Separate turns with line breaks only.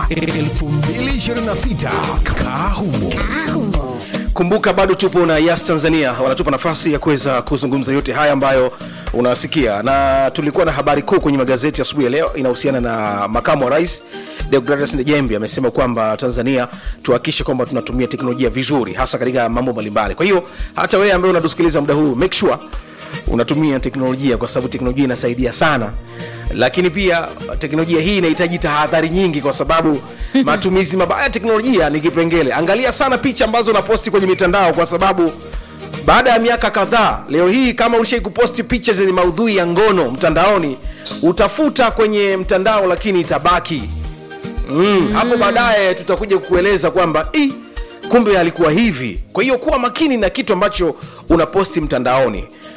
2026 kaa humo
kumbuka bado tupo na yas tanzania wanatupa nafasi ya kuweza kuzungumza yote haya ambayo unasikia na tulikuwa na habari kuu kwenye magazeti asubuhi ya leo inahusiana na makamu wa rais deogradas njembi amesema kwamba tanzania tuhakikishe kwamba tunatumia teknolojia vizuri hasa katika mambo mbalimbali kwa hiyo hata wewe ambaye unatusikiliza muda huu make sure unatumia teknolojia kwa sababu teknolojia inasaidia sana lakini pia teknolojia hii inahitaji tahadhari nyingi kwa sababu matumizi mabaya ya teknolojia ni kipengele angalia sana picha ambazo unaposti kwenye mitandao kwa sababu baada ya miaka kadhaa leo hii kama ulishai kuposti picha zenye maudhui ya ngono mtandaoni utafuta kwenye mtandao lakini itabaki mm, hapo baadaye tutakuja kukueleza kwamba "Ih, kumbe alikuwa hivi kwa hiyo kuwa makini na kitu ambacho unaposti mtandaoni